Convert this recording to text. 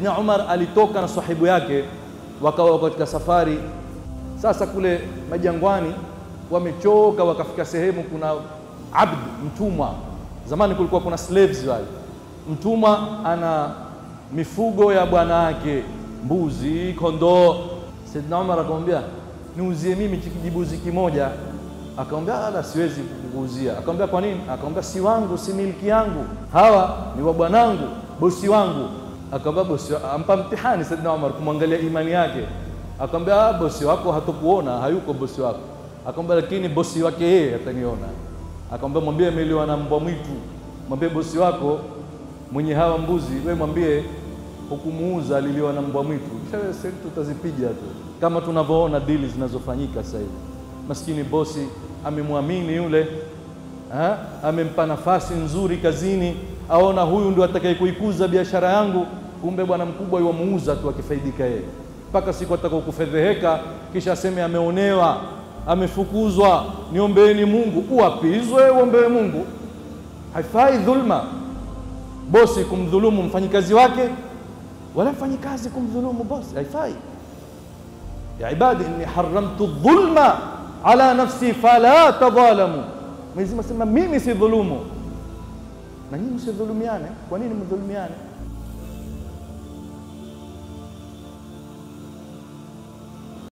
Saidina Umar alitoka na sahibu yake, wakawa katika safari. Sasa kule majangwani wamechoka, wakafika sehemu kuna abd, mtumwa. Zamani kulikuwa kuna slaves wale, mtumwa ana mifugo ya bwana wake, mbuzi, kondoo. Saidina Umar akamwambia niuzie mimi kijibuzi kimoja. Akamwambia ala, siwezi kukuuzia. Akamwambia kwa nini? Akamwambia si wangu, si miliki yangu, hawa ni wa bwanangu, bosi wangu. Akamwambia bosi, ampa mtihani Saidina Umar kumwangalia imani yake. Akamwambia bosi wako hatokuona, hayuko bosi wako. Akamwambia lakini bosi wake yeye ataniona. Akamwambia mwambie ameliwa na mbwa mwitu, mwambie bosi wako mwenye hawa mbuzi, we mwambie hukumuuza, aliliwa na mbwa mwitu. Kisha sisi tutazipiga tu, kama tunavyoona dili zinazofanyika sasa hivi. Maskini bosi amemwamini yule ha? amempa nafasi nzuri kazini, aona huyu ndio atakaye kuikuza biashara yangu, kumbe bwana mkubwa yuwamuuza tu akifaidika yeye, mpaka siku atakao kufedheheka, kisha aseme ameonewa, amefukuzwa, niombeeni Mungu. Uapizwe uombewe Mungu. Haifai dhulma, bosi kumdhulumu mfanyikazi wake, wala mfanyikazi kumdhulumu bosi, haifai. Ya ibadi inni haramtu dhulma ala nafsi fala tadhalamu. Mwenyezi Mungu asema mimi si dhulumu, na nyinyi msidhulumiane. Kwa nini mdhulumiane?